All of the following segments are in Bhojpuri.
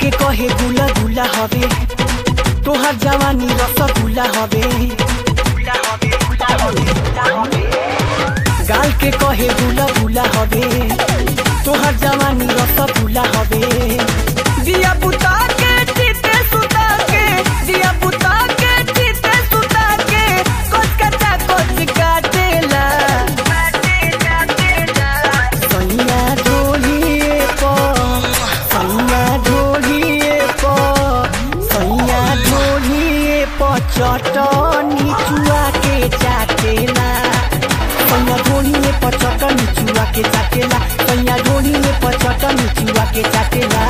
के कहे गुला गुला हवे तोहार जवानी रसगुल्ला हवे गाल के कहे गुला गुला हवे तोहार जवानी रसगुल्ला हवे दिया बुता के जीते सुता के दिया बुता के जीते सुता के कोच कटा कोच काटेला सैया ढोलिए प सैया ढोलिए प सैया ढोलिए प चटनी चुआ के चाटेला सैया ढोलिए प चटनी चुआ के चाटेला सैया ढोलिए प चटनी चुआ के चाटेला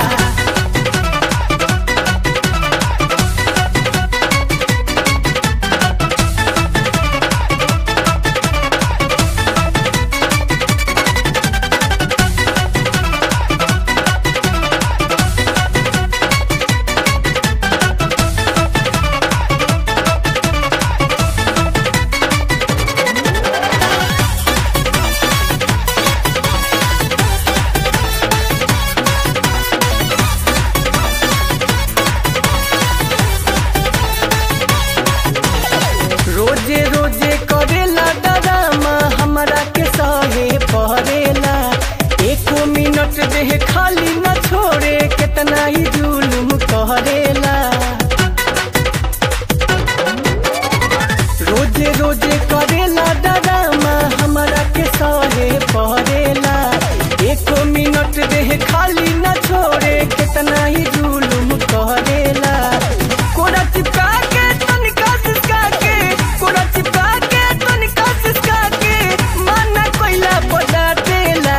रोजे रोजे करेला डरामा हमरा के सहे पहरेला एको मिनट देह खाली न छोड़े कितना ही जुलुम करेला रोजे रोजे करेला डरामा हमरा के सहे पहरेला एको मिनट देह खाली न छोड़े कितना ही जुलुम करेला कोरा चिपका के तनिका सिसका के कोरा चिपका के तनिका सिसका के माना कोइला पटाटेला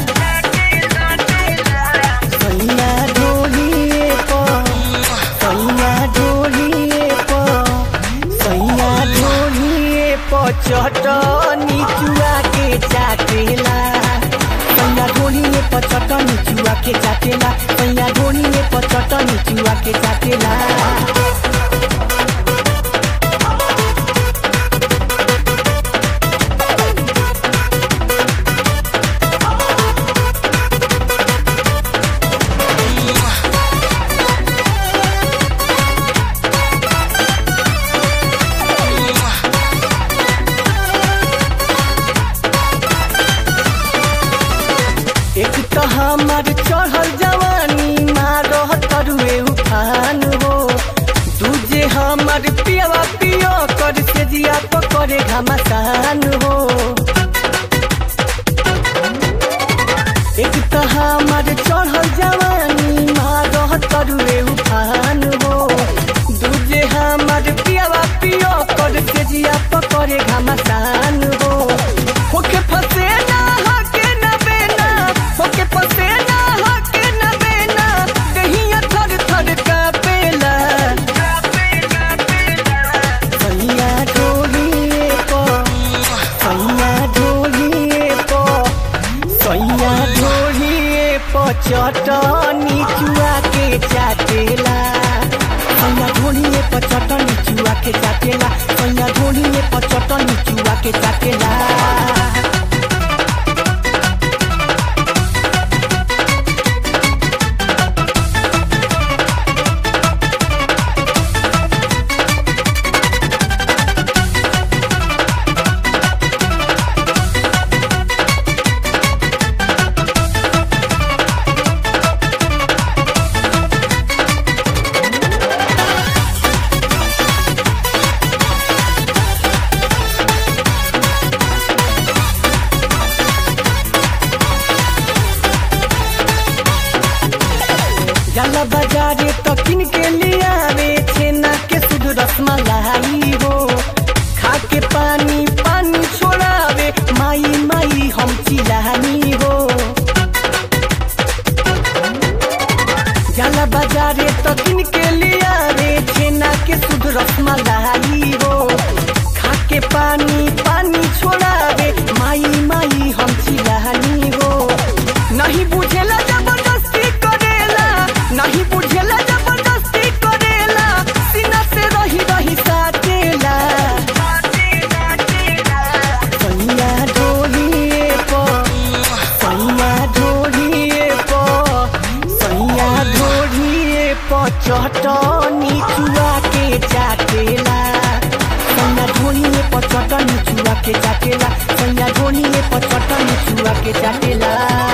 सैया ढोलिए प सैया ढोलिए प सैया ढोलिए प चटनी चुआ के चाटेला सैया ढोलिए प चटनी चुआ के चाटेला सैया ढोलिए प चटनी चुआ के चाटेला एक तो हमार चढ़ल जवानी मारह तरुए उफान हो दूजे हमार पियावा पियो कर से जिया पकड़े घमासान हो एक तो हमार चढ़ल जवानी मारह तरुए उफान हो दूजे हमार पियावा पियो कर से जिया पकड़े घमासान हो होके फसे ना हके ना बेना होके फसे ना हके ना बेना कहिया थर थर कापेला सैया ढोलिए प सैया ढोलिए प सैया ढोलिए प चटनी चुआ के चाटेला सैया ढोलिए प चटनी चुआ के चाटेला सैया ढोलिए प चटनी चुआ के चाटेला जाला बाजारे तो किन के लिया रे छेना के शुद्ध रसमलाई हो खा के पानी पानी छोड़ावे माई माई हम चिलानी हो जाला बाजारे तो किन के लिया रे छेना के शुद्ध रसमलाई हो खा के पानी पानी छोड़ावे माई माई हम चिलानी हो नहीं बुझेला जबरदस्ती करेला नहीं बुझेला जबरदस्ती करेला सीना से रही रही साटेला सैया ढोलिए प सैया ढोलिए प सैया ढोलिए चटनी चुआ के चाटेला सैया ढोनी में पर चटनी चुआ के चाटेला सैया ढोनी में पर चटनी चुआ के चाटेला